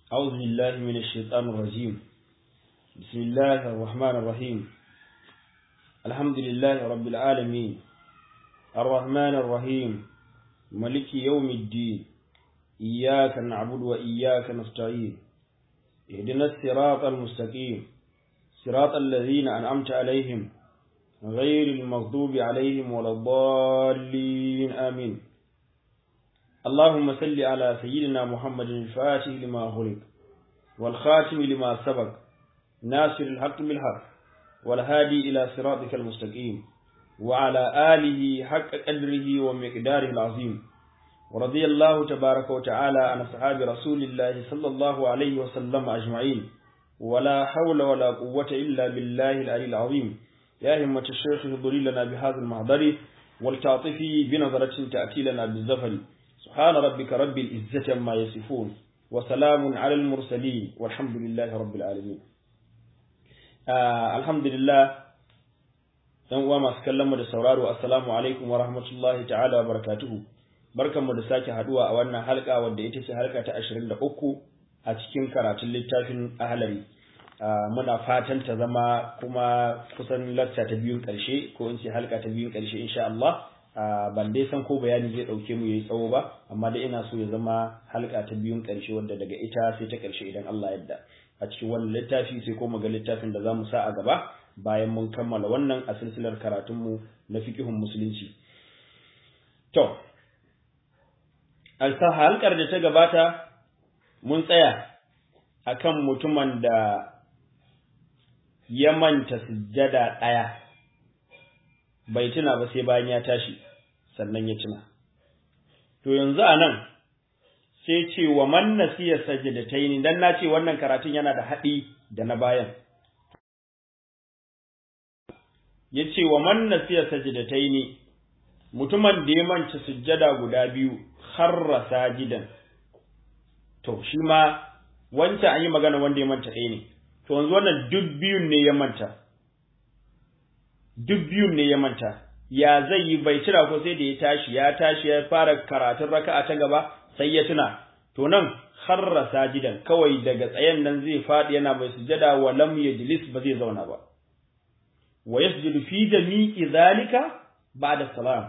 أعوذ بالله من الشيطان الرجيم بسم الله الرحمن الرحيم الحمد لله رب العالمين الرحمن الرحيم ملك يوم الدين إياك نعبد وإياك نستعين اهدنا الصراط المستقيم صراط الذين أنعمت عليهم غير المغضوب عليهم ولا الضالين آمين اللهم صل على سيدنا محمد الفاتح لما خلق والخاتم لما سبق ناصر الحق بالحق والهادي إلى صراطك المستقيم وعلى آله حق قدره ومقداره العظيم ورضي الله تبارك وتعالى عن أصحاب رسول الله صلى الله عليه وسلم أجمعين ولا حول ولا قوة إلا بالله العلي العظيم يا همة الشيخ اهضري لنا بهذا المحضر والتعطفي بنظرة تأتي لنا بالزفر سبحان ربك رب العزة عما يصفون وسلام على المرسلين والحمد لله رب العالمين آه الحمد لله dan uwa masu kallon mu da sauraro assalamu alaikum wa rahmatullahi ta'ala wa barakatuhu barkanmu da sake haduwa a wannan halka wadda ita ce halka ta 23 a cikin karatun littafin ahlari muna fatan ta zama kuma kusan lacca ta biyun karshe ko in ce halka ta biyun karshe insha Allah ban dai san ko bayani zai dauke mu yayi tsawo ba amma dai ina so ya zama halka ta biyun karshe wanda daga ita sai ta karshe idan Allah yadda a cikin wannan littafi sai ko ga littafin da zamu sa a gaba bayan mun kammala wannan a silsilar karatun mu na fiqhun musulunci to alsa halkar da ta gabata mun tsaya akan mutumin da ya manta sujjada ɗaya bai tuna ba sai bayan ya tashi sannan ya tuna to yanzu a nan sai ce wa man nasiya sajadataini dan na ce wannan karatun yana da haɗi da na bayan yace wa man nasiya sajadataini mutumin da ya manta sujjada guda biyu kharra sajidan to shi ma wancan an yi magana wanda ya manta ɗaya ne to yanzu wannan duk biyun ne ya manta duk biyun ne ya manta ya zai yi bai tira ko sai da ya tashi ya tashi ya fara karatun raka'a ta gaba sai ya tuna to nan harra sajidan kawai daga tsayen nan zai faɗi yana mai sujada wa lam yajlis ba zai zauna ba wa yasjudu fi jami'i zalika ba'da salam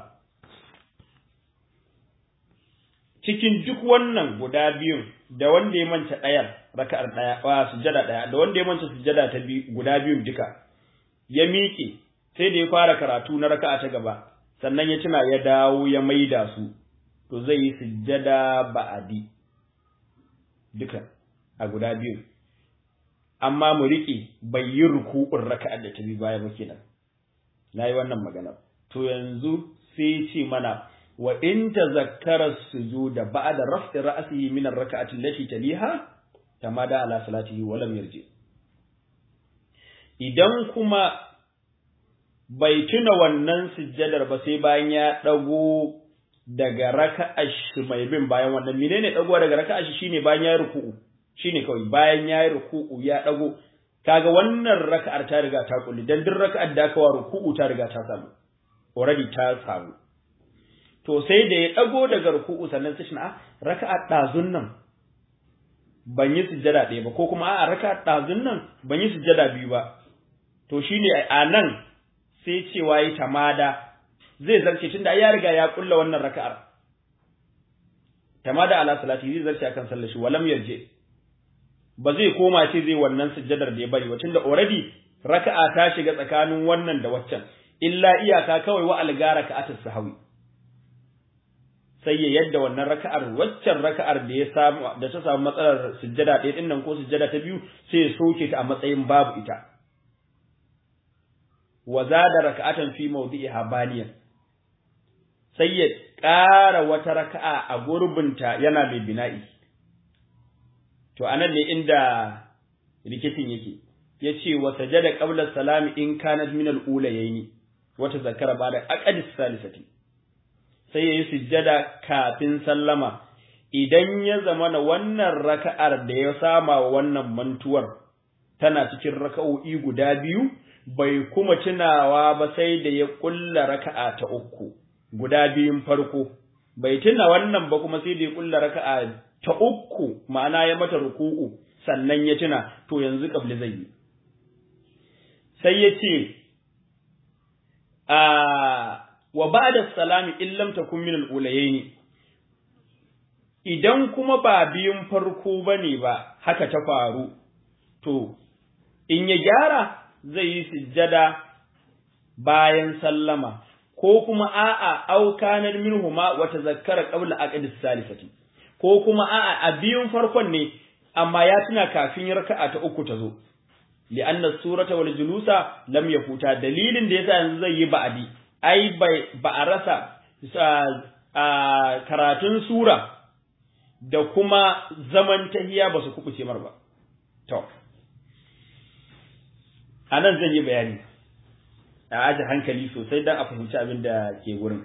cikin duk wannan guda biyun da wanda ya manta ɗayar raka'ar ɗaya wa sujada ɗaya da wanda ya manta sujada ta biyu guda biyun duka ya miƙe sai da ya fara karatu na raka'a ta gaba sannan ya tuna ya dawo ya maida su to zai yi sujjada ba'adi duka a guda biyu amma mu riƙe bai yi ruku'un raka'ar da ta bi baya ba kenan nayi wannan magana to yanzu sai ce mana wa in tazakkara sujuda ba'da raf'i ra'sihi min ar-rak'ati allati taliha tamada ala salatihi wa lam yarji idan kuma bai tuna wannan sujjadar ba sai bayan ya dago daga raka'ar shi mai bin bayan wannan menene dago daga raka'ar shi shine bayan ya ruku'u shine kawai bayan ya yi ruku'u ya dago kaga wannan raka'ar ta riga ta kulli dan duk raka'ar da aka wa ruku'u ta riga ta samu already ta samu to sai da ya dago daga ruku'u sannan sai shi a raka'ar dazun nan ban yi sujjada ɗaya ba ko kuma a raka'ar dazun nan ban yi sujjada biyu ba to shine a nan sai cewa yi tamada zai zarce tunda ya riga ya kulla wannan raka'ar tamada ala salati zai zarce akan sallar shi walam yarje ba zai koma ce zai wannan sujjadar da ya bari ba tunda already raka'a ta shiga tsakanin wannan da waccan illa iyaka kawai wa algara ka'atus sahawi sai ya yadda wannan raka'ar waccan raka'ar da ya samu da ta samu matsalar sujjada ɗaya din nan ko sujjada ta biyu sai ya soke ta a matsayin babu ita wa zada raka'atan fi mawdi'iha baniyan sai ya ƙara wata raka'a a gurbinta yana mai bina'i to anan ne inda rikicin yake yace wa sajada qabla salami in kanat min al-ulayaini wa tazakkara ba'da aqdi salisati sai yayi sujjada kafin sallama idan ya zama na wannan raka'ar da ya sama wa wannan mantuwar tana cikin raka'o'i guda biyu bai kuma tunawa ba sai da ya kulla raka'a ta uku guda biyun farko bai tuna wannan ba kuma sai da ya kulla raka'a ta uku ma'ana ya mata ruku'u sannan ya tuna to yanzu kabli zai yi sai ya ce a wa ba'da salami in lam takun min al-ulayaini idan kuma ba biyun farko bane ba haka ta faru to in ya gyara zai yi sujjada bayan sallama ko kuma a'a aukanar minhuma wa tazakkara qabla aqdis salisati ko kuma a'a a biyun farkon ne amma ya tuna kafin raka'a ta uku ta zo li'anna surata wal julusa lam yafuta dalilin da yasa yanzu zai yi ba'adi ai ba a rasa karatun sura da kuma zaman tahiya ba su kubuce mar ba to anan zan yi bayani a aje hankali sosai don a fahimci abin da ke wurin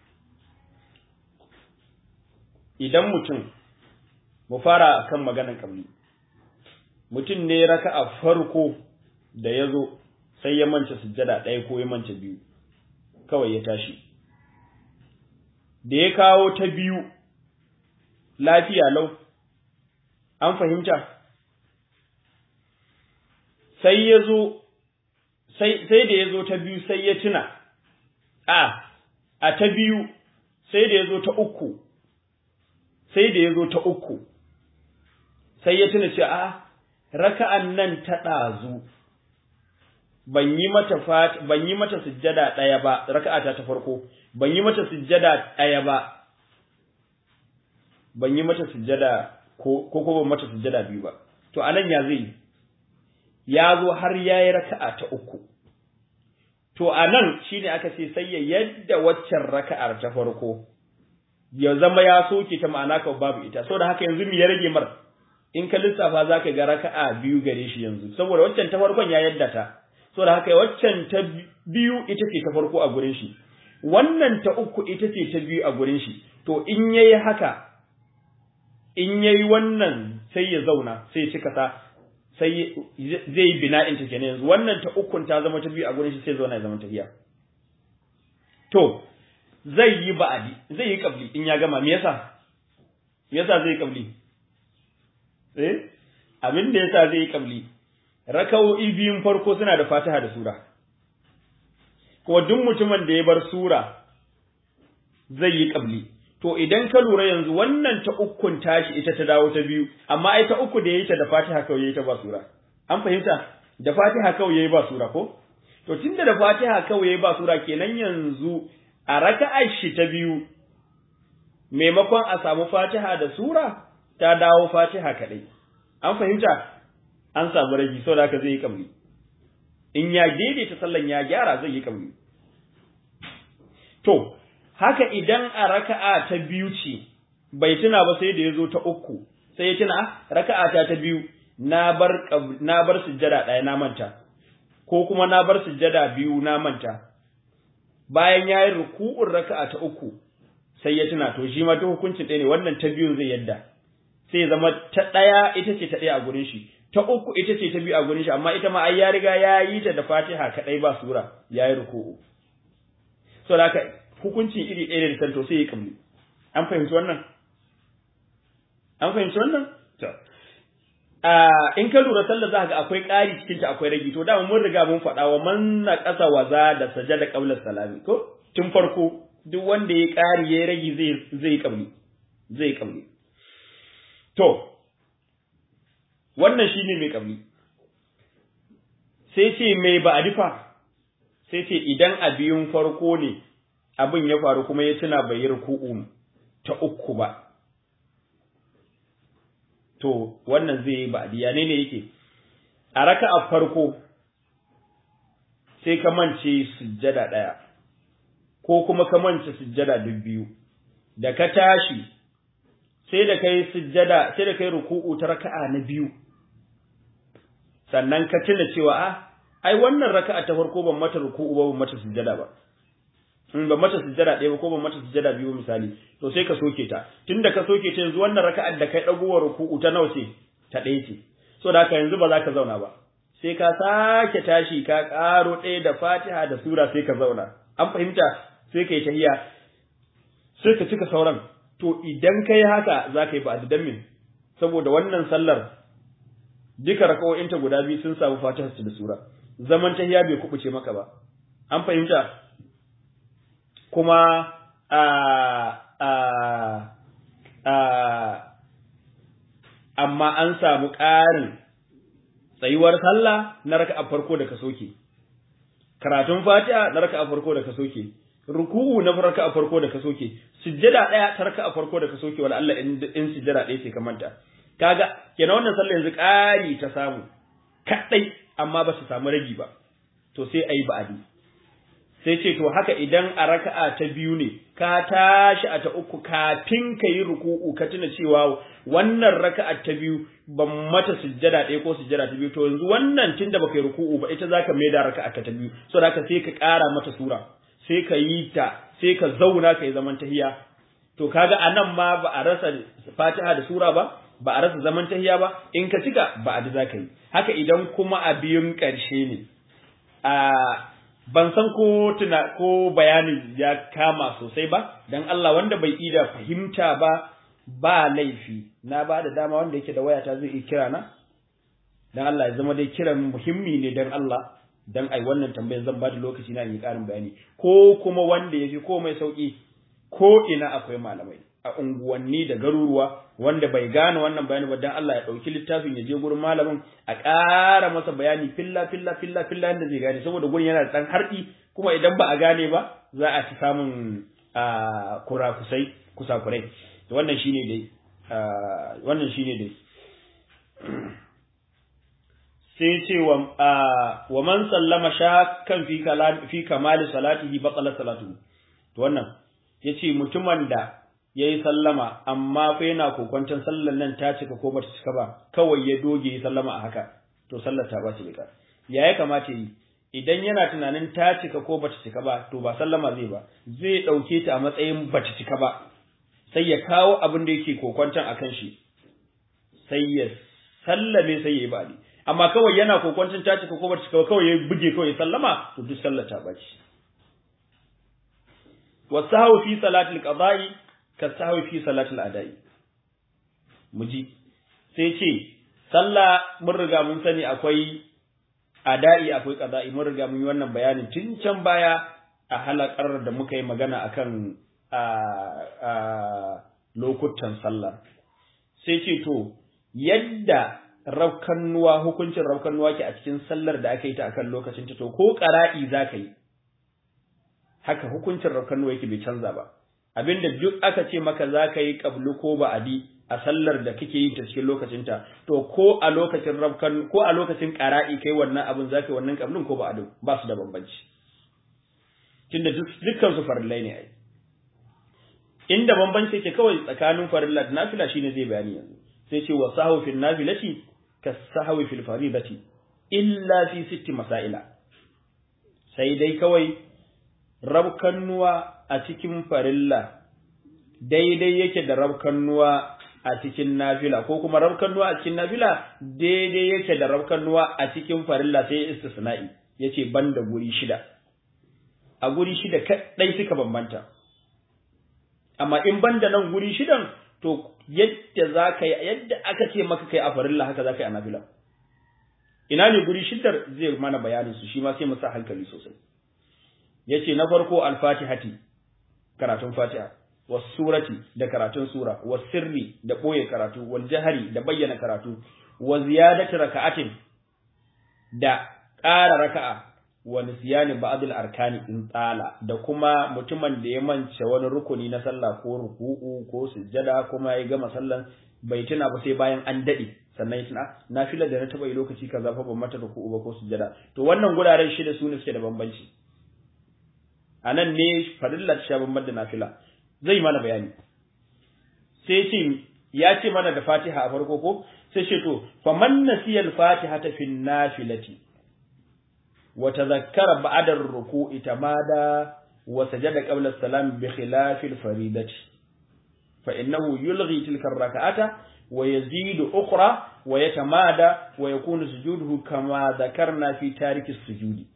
idan mutum mu fara kan maganan kabli mutum ne raka a farko da ya zo sai ya manta sujjada ɗaya ko ya manta biyu kawai ya tashi da ya kawo ta biyu lafiya lau an fahimta sai ya zo sai da ya zo ta biyu sai ya tuna a a ta biyu sai da ya zo ta uku sai da ya zo ta uku sai ya tuna cewa a raka'an nan ta ɗazu ban yi mata ban yi mata sujjada ɗaya ba raka'ata ta farko ban yi mata sujjada ɗaya ba ban yi mata sujjada ko ko ban mata sujjada biyu ba to anan ya zai ya zo har yayi raka'a ta uku to anan shine aka ce sai ya yadda waccan raka'ar ta farko ya zama ya soke ta ma'ana ka babu ita saboda haka yanzu me ya rage mar in ka lissafa zaka ga raka'a biyu gare shi yanzu saboda waccan ta farkon ya yadda ta saboda haka waccan ta biyu ita ce ta farko a gurin shi wannan ta uku ita ce ta biyu a gurin shi to in yayi haka in yayi wannan sai ya zauna sai ya cika ta sai zai yi bina'in ta kenan yanzu wannan ta ukun ta zama ta biyu a gurin shi sai zauna ya zama tafiya to zai yi ba'adi zai yi kabli in ya gama me yasa me yasa zai yi kabli eh abin da yasa zai yi kabli raka'o'i biyun farko suna da Fatiha da sura ko duk mutumin da ya bar sura zai yi kabli to idan ka lura yanzu wannan ta ukun tashi ita ta dawo ta biyu amma ai ta uku da yayi ta da Fatiha kawai yayi ta ba sura an fahimta da Fatiha kawai yayi ba sura ko to tunda da Fatiha kawai yayi ba sura kenan yanzu a raka'ar shi ta biyu maimakon a samu Fatiha da sura ta dawo Fatiha kadai an fahimta an samu ragi saboda haka zai yi kabli in ya daidaita sallan ya gyara zai yi kabli to haka idan a raka'a ta biyu ce bai tuna ba sai da ya zo ta uku sai ya tuna raka'a ta ta biyu na bar na bar sujjada ɗaya na manta ko kuma na bar sujjada biyu na manta bayan ya yi ruku'un raka'a ta uku sai ya tuna to shi ma ta hukuncin ɗaya ne wannan ta biyun zai yadda sai ya zama ta ɗaya ita ce ta ɗaya a gurin shi ta uku ita ce ta biyu a gurin shi amma ita ma ai ya riga ya yi ta da fatiha kaɗai ba sura ya yi ruku'u so da hukunci iri ɗaya da tanto sai ya kamli an fahimci wannan an fahimci wannan to in ka lura sallar za ga akwai ƙari cikin ta akwai ragi to da mun riga mun faɗa wa man na ƙasa waza da sajada qabla salami ko tun farko duk wanda ya ƙari ya ragi zai zai kamli zai kamli to wannan shine mai kamli sai ce mai ba adifa sai ce idan a biyun farko ne abin ya faru kuma ya tuna bai yi ruku'u ta uku ba to wannan zai yi ba'diya ne ne yake a raka'a farko sai ka mance sujjada ɗaya ko kuma ka mance sujjada duk biyu da ka tashi sai da kai sujjada sai da kai ruku'u ta raka'a na biyu sannan ka tuna cewa a ai wannan raka'a ta farko ban mata ruku'u ba ban mata sujjada ba in ba mata sujjada ɗaya ba ko ba mata sujjada biyu misali to sai ka soke ta tunda ka soke ta yanzu wannan raka'ar da kai dagowar ruku'u ta nawa ce ta ɗaya ce so da haka yanzu ba za ka zauna ba sai ka sake tashi ka ƙaro ɗaya da Fatiha da sura sai ka zauna an fahimta sai ka yi tahiyya sai ka cika sauran to idan kai haka za ka yi ba dan min saboda wannan sallar duka raka'o'inta guda biyu sun samu fatiha da sura zaman tahiya bai kubuce maka ba an fahimta kuma a a a amma an samu ƙarin tsayuwar sallah na raka'a farko da ka soke karatun fatiha na raka'a farko da ka soke ruku'u na raka'a farko da ka soke sujjada daya ta raka'a farko da ka soke wala Allah in in sujjada daya ce ka manta kaga kenan wannan sallah yanzu ƙari ta samu kadai amma ba su samu ragi ba to sai ayi ba'adi sai ce to haka idan a raka'a ta biyu ne ka tashi a ta uku kafin ka yi ruku'u ka tuna cewa wannan raka'a ta biyu ban mata sujjada ɗaya ko sujjada ta biyu to yanzu wannan tunda baka yi ruku'u ba ita zaka mai da raka'a ta biyu so da sai ka ƙara mata sura sai ka yi ta sai ka zauna ka yi zaman tahiya to kaga anan ma ba a rasa fatiha da sura ba ba a rasa zaman tahiya ba in ka cika ba a da zaka yi haka idan kuma a biyun ƙarshe ne a ban san ko tuna ko bayanin ya kama sosai ba dan Allah wanda bai ida fahimta ba ba laifi na ba da dama wanda yake da wayata zai iya kira na dan Allah ya zama dai kiran muhimmi ne dan Allah dan ai wannan tambayar zan ba da lokaci na yi karin bayani ko kuma wanda yafi ko mai sauki ko ina akwai malamai a unguwanni da garuruwa wanda bai gane wannan bayani ba dan Allah ya dauki littafin ya je gurin malamin a ƙara masa bayani filla filla filla filla yadda zai gane saboda gurin yana da dan harɗi kuma idan ba a gane ba za a ci samun kurakusai kusakurai wannan shine dai wannan shine dai sai ce wa wa man sallama shakkan fi kalam fi kamali salatihi batala salatuhu to wannan yace mutumin da ya yi sallama amma fa yana kokwanton sallar nan ta cika ko bata cika ba kawai ya doge yi sallama a haka to sallar ta bace bika ya ya kamata yi idan yana tunanin ta cika ko bata cika ba to ba sallama zai ba zai dauke ta a matsayin bata cika ba sai ya kawo abin da yake kokwanton akan shi sai ya sallame sai ya yi ba'di amma kawai yana kokwanton ta cika ko bata cika ba kawai ya buge kawai ya sallama to duk sallar ta bace wasahu fi salatil qada'i ka sahwi fi salatul adai muji sai ce sallah mun riga mun sani akwai adai akwai qada'i mun riga mun yi wannan bayanin tun can baya a halakar da muka yi magana akan a a lokutan sallah sai ce to yadda raukannuwa hukuncin raukannuwa ke a cikin sallar da aka yi ta akan lokacin ta to ko qara'i zaka yi haka hukuncin raukannuwa yake bai canza ba abinda duk aka ce maka za ka yi ƙablu ko ba'adi a sallar da kake yi ta cikin lokacinta to ko a lokacin rabkan ko a lokacin ƙara'i kai wannan abin za ka yi wannan ƙablun ko ba'adin ba su da bambanci tunda dukkan su farillai ne ai inda bambanci yake kawai tsakanin farilla da nafila shine zai bayani yanzu sai ce wa sahwu fil nafilati ka sahwi fil faridati illa fi sitti masaila sai dai kawai rabkannuwa a cikin farilla daidai yake da rabkannuwa a cikin nafila ko kuma rabkannuwa a cikin nafila daidai yake da rabkannuwa a cikin farilla sai istisna'i yace banda guri shida a guri shida kadai suka bambanta amma in banda nan guri shidan to yadda za ka yi yadda aka ce maka kai a farilla haka za ka yi a nafila ina ne guri shidar zai mana bayanin su shi ma sai mu sa hankali sosai yace na farko al-fatihati karatun fatiha was surati da karatun sura was sirri da boye karatu wal jahari da bayyana karatu wa ziyadati raka'atin da ƙara raka'a wa nisyani ba'dil arkani in tsala da kuma mutumin da ya mance wani rukuni na sallah ko ruku'u ko sujjada kuma ya gama sallan bai tuna ba sai bayan an dade sannan ya tuna nafilar da na taba yi lokaci kaza fa ban mata ruku'u ba ko sujjada to wannan guraren shida su ne suke da bambanci a nan ne farillar sha bamban da nafila zai mana bayani sai ce ya ce mana da fatiha a farko ko sai ce to fa man nasiya al-fatiha ta fi nafilati wa tadhakkara ba'da ar-ruku'i tamada wa sajada qabla as-salam bi khilaf al-faridati fa innahu yulghi tilka ar-rak'ata wa yazidu ukhra wa yatamada wa yakunu sujuduhu kama dhakarna fi tariki as-sujudi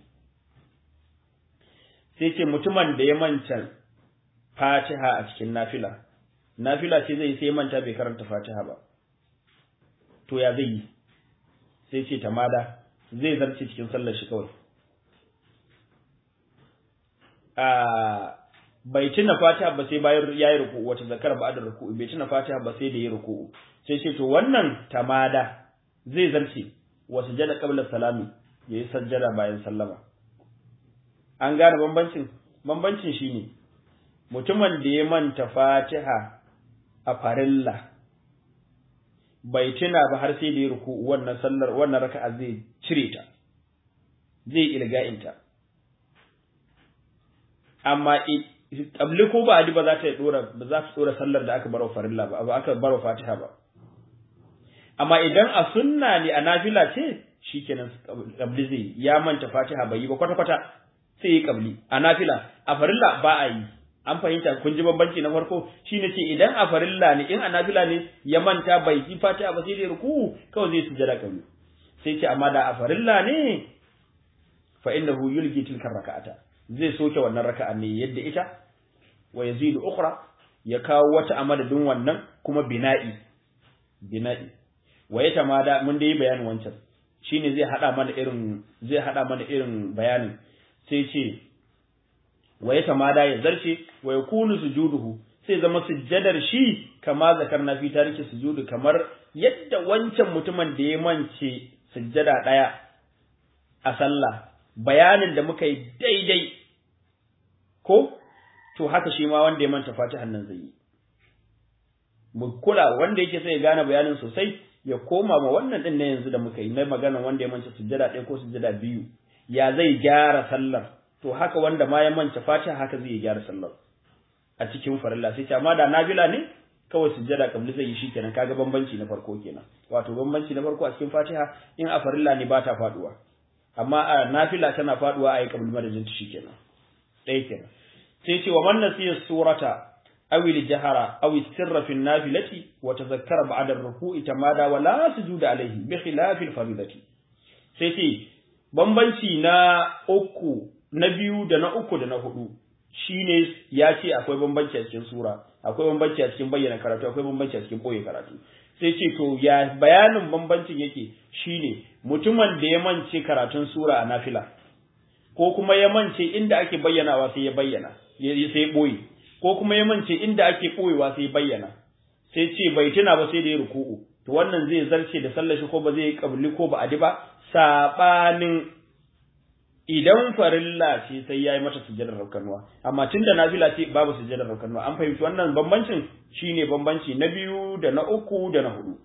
sai ce mutumin da ya manta fatiha a cikin nafila nafila ce zai sai manta bai karanta fatiha ba to ya zai yi sai ce tamada zai zarce cikin sallar shi kawai a bai tuna fatiha ba sai bayan yayi ruku'u wata zakar ba da ruku'u bai tuna fatiha ba sai da yayi ruku'u sai ce to wannan tamada zai zarce wa sujada qabla salami yayi sajjada bayan sallama an gane bambancin bambancin shine mutumin da ya manta fatiha a farilla bai tuna ba har sai da ya ruku'u wannan sallar wannan raka'a zai cire ta zai ilga'inta amma kabli ko ba adi ba za ta dora ba za ta dora sallar da aka baro farilla ba ba aka baro fatiha ba amma idan a sunna ne a nafila ce shikenan kabli zai ya manta fatiha bai yi ba kwata kwata sai yi kabli a nafila a farilla ba a yi an fahimta kun ji bambanci na farko shine ce idan a farilla ne in a nafila ne ya manta bai yi fatiha ba sai dai ruku kawai zai sujada kabli sai ce amma da a farilla ne fa innahu yulgi tilka raka'ata zai soke wannan raka'a ne yadda ita wa yazidu ukhra ya kawo wata a madadin wannan kuma bina'i bina'i wa ya tamada mun dai bayanin wancan shine zai hada mana irin zai hada mana irin bayanin sai ce wa ya tamada ya zarce wa yakunu sujuduhu sai zama sujjadar shi kama zakarna fi tariki sujudu kamar yadda wancan mutumin da ya mance sujjada daya a sallah bayanin da muka yi daidai ko to haka shi ma wanda ya manta fatihan nan zai yi mu kula wanda yake sai ya gane bayanin sosai ya koma ma wannan din na yanzu da muka yi na magana wanda ya manta sujjada ɗaya ko sujjada biyu ya zai gyara sallar to haka wanda ma ya manta fatiha haka zai gyara sallar a cikin farilla sai amma da nafila ne kawai sujjada kabli zai yi shikenan kaga bambanci na farko kenan wato bambanci na farko a cikin fatiha in a farilla ne ba ta faduwa amma a nafila tana faduwa a yi kabli madadin ta shikenan ɗaya kenan sai ce wa man nasiya surata aw al jahara aw sirra fi nafilati wa tazakkara ba'da ar-ruku'i tamada wa la sujuda alayhi bi khilafi al-faridati sai ce bambanci na uku na biyu da na uku da na hudu shine ya ce akwai bambanci a cikin sura akwai bambanci a cikin bayyana karatu akwai bambanci a cikin boye karatu sai ce to ya bayanin bambancin yake shine mutumin da ya mance karatun sura a nafila ko kuma ya mance inda ake bayyanawa sai ya bayyana sai ya boye ko kuma ya mance inda ake boyewa sai ya bayyana sai ce bai tuna ba sai da ya ruku'u to wannan zai zarce da sallar shi ko ba zai yi kabli ko ba adi ba sabanin idan farilla ce sai yayi mata sujjadar raukanuwa amma tunda nafila ce babu sujjadar raukanuwa an fahimci wannan bambancin shine bambanci na biyu da na uku da na hudu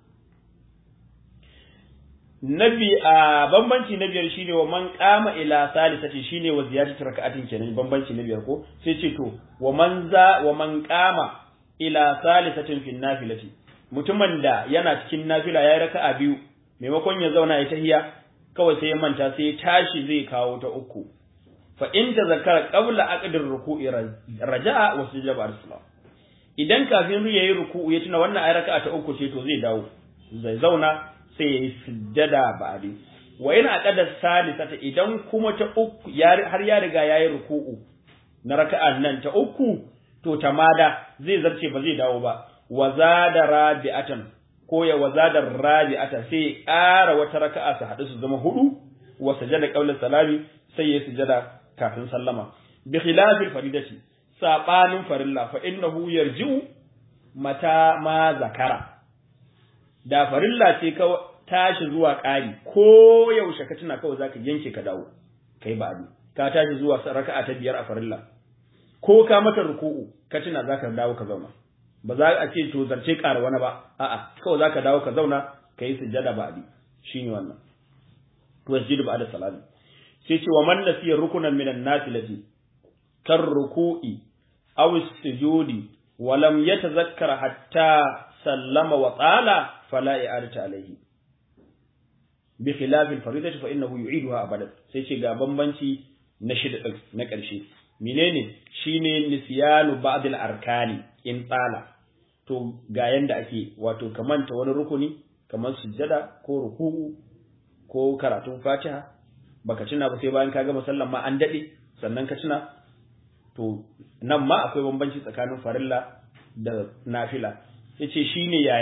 nabi a bambanci na biyar shine wa man qama ila salisati shine wa ziyadatu raka'atin kenan bambanci na biyar ko sai ce to wa man za wa man qama ila salisatin fi nafilati mutumin da yana cikin nafila yayi raka'a biyu maimakon ya zauna ya tahiya kawai sai ya manta sai ya tashi zai kawo ta uku fa in tazakkara qabla aqdir ruku'i raja'a wa sujada ba'da salam idan kafin ya yi ruku'u ya tuna wannan ayi raka'a ta uku ce to zai dawo zai zauna sai ya yi sujada ba'di wa in aqada salisata idan kuma ta uku har ya riga ya yi ruku'u na raka'an nan ta uku to tamada zai zarce ba zai dawo ba wa zada rabi'atan ko ya wazada rabi'ata sai ƙara wata raka'a su haɗu su zama hudu wa sajada qawla salami sai ya sujada kafin sallama bi khilafil faridati sabanin farilla fa innahu yarji'u mata ma zakara da farilla ce ka tashi zuwa ƙari ko yaushe ka tuna kawai zaka yanke ka dawo kai ba ka tashi zuwa raka'a ta biyar a farilla ko ka mata ruku'u ka tuna zaka dawo ka zauna ba za a ce to zarce ƙara wani ba a'a kawai zaka dawo ka zauna ka yi sujjada ba abi shine wannan wasjudu ba'da salami sai ce wa man nasiya rukunan minan nafilati kar ruku'i aw sujudi wa lam yatazakkar hatta sallama wa qala fala i'adata alayhi bi khilafil faridati fa innahu yu'iduha abadan sai ce ga bambanci na shida na ƙarshe menene shine nisyanu ba'd al-arkani in tsala to ga yanda ake wato kamanta wani rukuni kamar sujjada ko ruku'u ko karatun fatiha baka tuna ba sai bayan ka gama sallan ma an dade sannan ka tuna to nan ma akwai bambanci tsakanin farilla da nafila yace shine yaya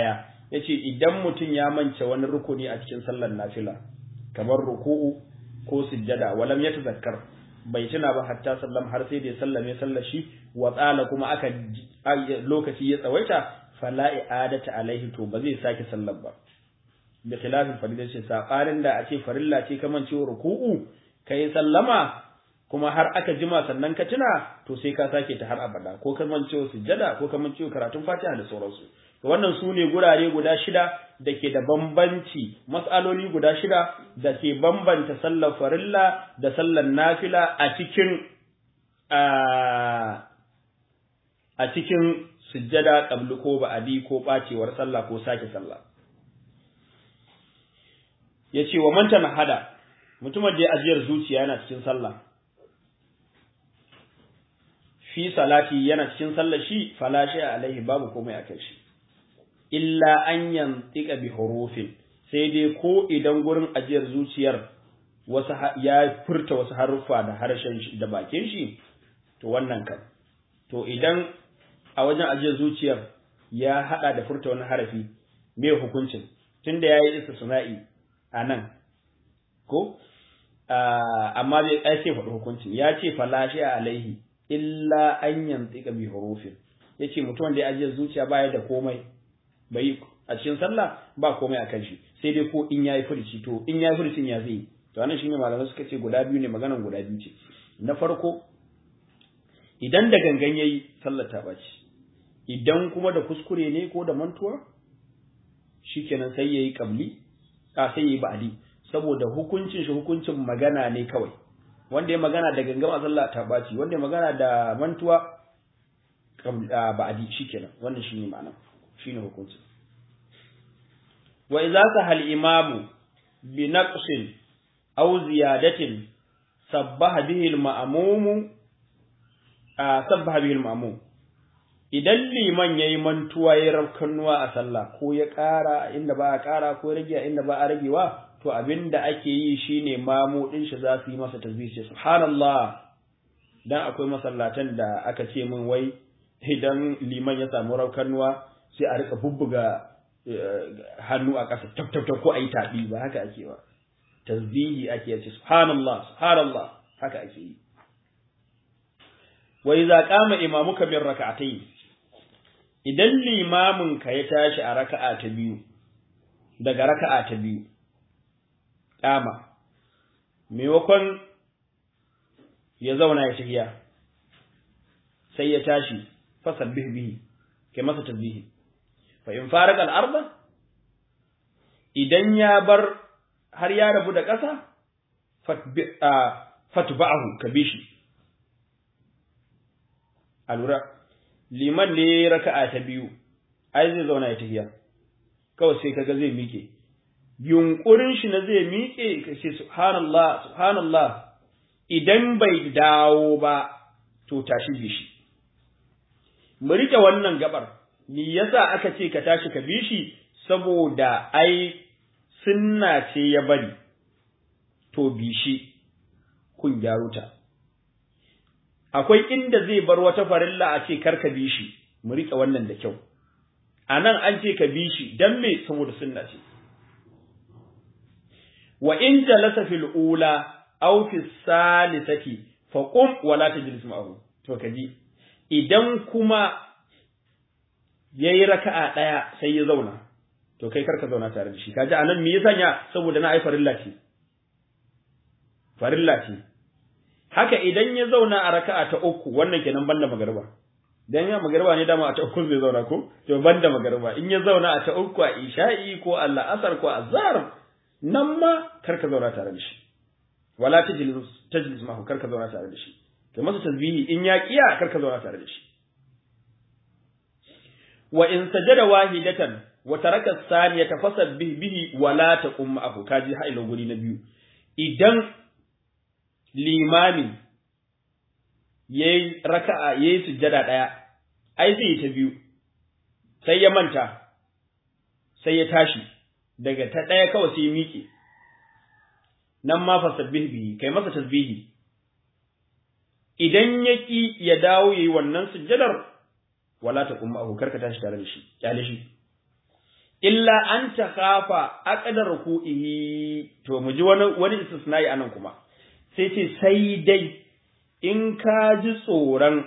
yace idan mutum ya mance wani rukuni a cikin sallar nafila kamar ruku'u ko sujjada walam yatazakkar bai tuna ba hatta sallam har sai da ya sallame sallar shi wa tsala kuma aka lokaci ya tsawaita fala i'adata alaihi to ba zai sake sallar ba da khilafin farida ce sabanin da a ce farilla ce kaman cewa ruku'u kai sallama kuma har aka jima sannan ka tuna to sai ka sake ta har abada ko kaman cewa sujjada ko kaman cewa karatun fatiha da sauransu to wannan su ne gurare guda shida da ke da bambanci mas'aloli guda shida da ke bambanta sallar farilla da sallar nafila a cikin a cikin sujjada qabli ko ba'adi ko bacewar sallah ko sake sallah yace wa man hada mutumin da ya ajiyar zuciya yana cikin sallah fi salati yana cikin sallah shi fala shi alaihi babu komai akai shi illa an yantika bi hurufin sai dai ko idan gurin ajiyar zuciyar wasu ya furta wasu haruffa da harshen shi da bakin shi to wannan kan to idan a wajen ajiyar zuciyar ya hada da furta wani harafi me hukuncin tunda yayi istisna'i a nan ko amma zai ai sai faɗi hukuncin ya ce falashi alaihi illa an yantika bi hurufin yace mutum da ya ajiyar zuciya baya da komai bai a cikin sallah ba komai a kan shi sai dai ko in yayi furici to in yayi furicin ya zai to anan shine malamai suka ce guda biyu ne maganan guda biyu ce na farko idan da gangan yayi sallar ta baci idan kuma da kuskure ne ko da mantuwa shikenan sai yayi qabli a sai yayi ba'di saboda hukuncin shi hukuncin magana ne kawai wanda ya magana da gangan a sallah ta baci wanda ya magana da mantuwa ba'di shikenan wannan shine ma'ana shine hukunci wa idza sahal imamu bi naqsin aw ziyadatin sabbaha bihi al-ma'mum sabbaha bihi al-ma'mum idan liman yayi mantuwa yayi rafkanuwa a sallah ko ya ƙara inda ba a ƙara ko ya rage inda ba a ragewa to abinda ake yi shine mamu din shi za su yi masa tasbih subhanallah dan akwai masallatan da aka ce min wai idan liman ya samu rafkanuwa sai a rika bubbuga hannu a ƙasa tab tab ko ayi tabi ba haka ake ba tasbihi ake yace subhanallah subhanallah haka ake yi wa idza qama imamuka min rak'atayn idan limamin ka ya tashi a raka'a ta biyu daga raka'a ta biyu qama maimakon ya zauna ya tafiya sai ya tashi fasabbih bihi kai masa tasbihi fa in farqa al-arda idan ya bar har ya rabu da ƙasa fatba'ahu ka bi shi alura liman ne raka'a ta biyu ai zai zauna ya tafiya kawai sai kaga zai miƙe yunkurin shi na zai miƙe ka ce subhanallah subhanallah idan bai dawo ba to tashi bi shi mu rike wannan gabar ni yasa aka ce ka tashi ka bi shi saboda ai sunna ce ya bari to bi shi kun gyaro ta akwai inda zai bar wata farilla a ce kar ka bi shi mu rike wannan da kyau anan an ce ka bi shi dan me saboda sunna ce wa in jalasa fil ula aw fi salisati fa qum wala tajlis ma'ahu to kaji idan kuma yayi raka'a daya sai ya zauna to kai karka zauna tare da shi kaji anan me yasa ya saboda na ai farilla ce farilla ce haka idan ya zauna a raka'a ta uku wannan kenan banda magariba dan ya magariba ne dama a ta uku zai zauna ko to banda magariba in ya zauna a ta uku a isha'i ko Allah asar ko azhar nan ma karka zauna tare da shi wala tajlis tajlis ma karka zauna tare da shi kai masa tasbihi in ya kiya karka zauna tare da shi wa in sajada wahidatan wa taraka saniyata fasabbih bihi wala taqum ma'ahu kaji hailo guri na biyu idan limami yayi raka'a yayi sujjada daya ai zai ta biyu sai ya manta sai ya tashi daga ta daya kawai sai ya miƙe nan ma fasabbih bihi kai masa tasbihi idan yaki ya dawo yayi wannan sujjadar wala taqum ma'ahu karka tashi tare da shi kyale shi illa an takhafa aqdar ruku'ihi to mu ji wani wani istisnai anan kuma sai ce sai dai in ka ji tsoron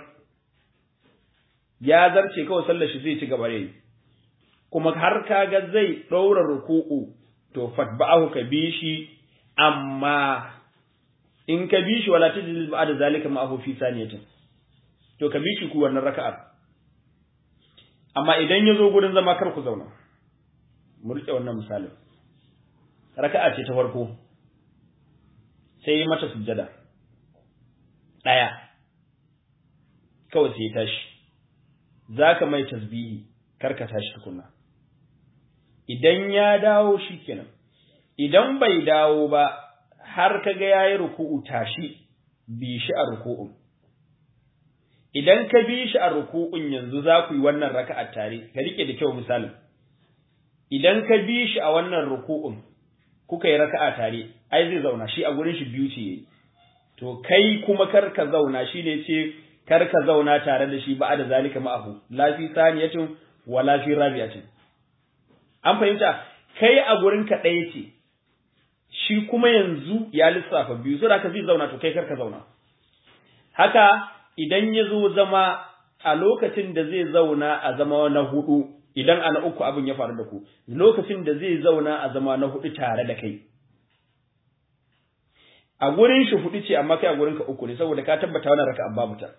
ya zarce kawai sallar shi zai ci gaba da yi kuma har kaga zai ɗaura ruku'u to fatba'ahu ka bi shi amma in ka bi shi wala tajlis ba'da zalika ma'ahu fi saniyatin to ka bi shi ku wannan raka'ar amma idan ya zo gurin zama kar ku zauna mu rike wannan misalin raka'a ce ta farko sai mata sujjada ɗaya kawai sai ya tashi za ka mai tasbihi kar ka tashi tukunna idan ya dawo shi kenan idan bai dawo ba har ka ga yayi ruku'u tashi bi shi a ruku'un idan ka bi shi a ruku'un yanzu za ku yi wannan raka'a tare ka rike da kyau misalin idan ka bi shi a wannan ruku'un kuka yi raka'a tare ai zai zauna shi a gurin shi biyu ce yayi to kai kuma kar ka zauna shi ne ce kar ka zauna tare da shi ba da zalika ma'ahu la fi saniyatin wa la fi rabi'atin an fahimta kai a gurin ka ɗaya ce shi kuma yanzu ya lissafa biyu saboda ka zai zauna to kai kar ka zauna haka idan ya zo zama a lokacin da zai zauna a zama na hudu idan ana uku abin ya faru da ku lokacin da zai zauna a zama na hudu tare da kai a gurin shi hudu ce amma kai a gurin ka uku ne saboda ka tabbata wannan raka'a babu ta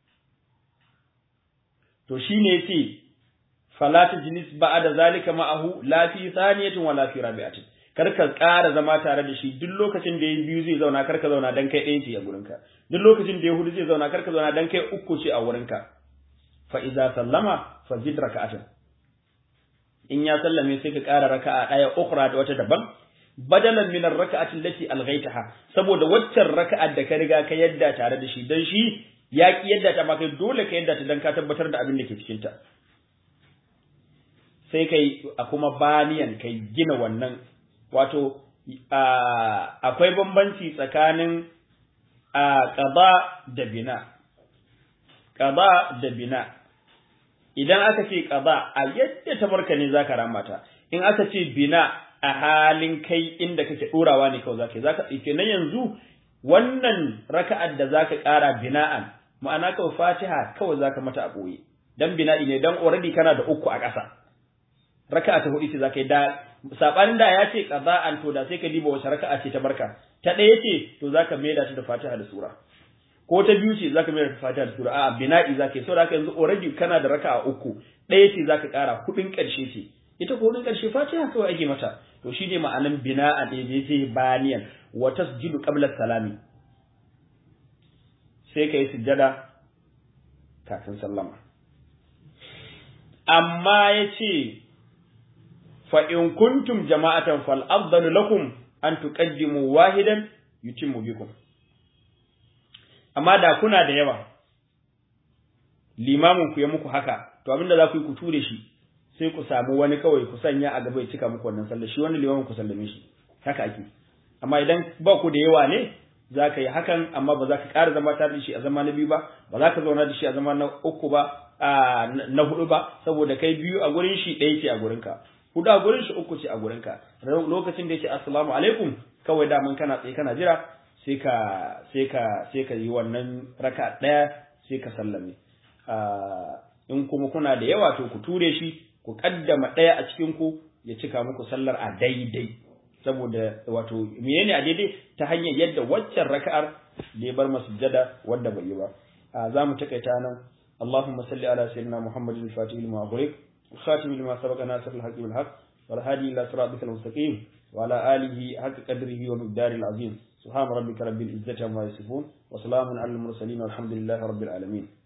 to shine yace fala tajlis ba'da zalika ma'ahu la fi thaniyatin wala fi rabi'atin kar ka ƙara zama tare da shi duk lokacin da ya biyu zai zauna kar ka zauna dan kai ɗaya ce a gurinka duk lokacin da ya hudu zai zauna kar ka zauna dan kai uku ce a gurinka fa idza sallama fa zid raka'atan in ya sallame sai ka ƙara raka'a ɗaya ukhra da wata daban badalan min ar-raka'ati allati alghaytaha saboda waccan raka'ar da ka riga ka yadda tare da shi dan shi ya ki yadda ta ma kai dole ka yadda ta dan ka tabbatar da abin da ke cikin ta sai kai a kuma baniyan kai gina wannan wato akwai bambanci tsakanin qada da bina qada da bina idan aka ce qada a yadda ta barka ne zaka ramata in aka ce bina a halin kai inda kake ɗorawa ne kawai zaka zaka kenan yanzu wannan raka'ar da zaka ƙara bina'an ma'ana kawai Fatiha kawai zaka mata a boye dan bina'i ne dan already kana da uku a ƙasa raka'a ta hudu ce zaka yi da sabanin da ya ce qaza'an to da sai ka diba wace raka'a ce ta barka ta ɗaya ce to zaka maida ta da Fatiha da sura ko ta biyu ce zaka maida ta Fatiha da sura a'a bina'i zaka yi saboda haka yanzu already kana da raka'a uku ɗaya ce zaka ƙara hudun ƙarshe ce ita ko hudun ƙarshe Fatiha kawai ake mata to shi ne ma'anan bina a daidai sai baniyan wa tasjudu qabla salami sai kai sujjada kafin sallama amma yace fa in kuntum jama'atan fal afdalu lakum an tuqaddimu wahidan yutimmu bikum amma da kuna da yawa limamin ku ya muku haka to abinda za ku yi ku ture shi sai ku samu wani kawai ku sanya a gaba ya cika muku wannan sallah shi wani limamin ku sallame shi haka ake amma idan ba ku da yawa ne za ka yi hakan amma ba za ka ƙara zama tare da shi a zama na biyu ba ba za ka zauna da shi a zama na uku ba na hudu ba saboda kai biyu a gurin shi ɗaya ce a gurin ka hudu a gurin shi uku ce a gurin ka lokacin da ya ce assalamu alaikum kawai daman kana tsaye kana jira sai ka sai ka sai ka yi wannan raka ɗaya sai ka sallame in kuma kuna da yawa to ku ture shi ku kaddama ɗaya a cikin ku ya cika muku sallar a daidai saboda wato menene a daidai ta hanyar yadda waccan raka'ar da ya bar masujjada wanda bai yi ba za mu takaita nan اللهم صل على سيدنا محمد الفاتح لما أغلق الخاتم لما سبق ناصر الحق بالحق والهادي إلى صراطك المستقيم وعلى آله حق قدره ومقداره العظيم سبحان ربك رب العزة عما يصفون وسلام على المرسلين والحمد لله رب العالمين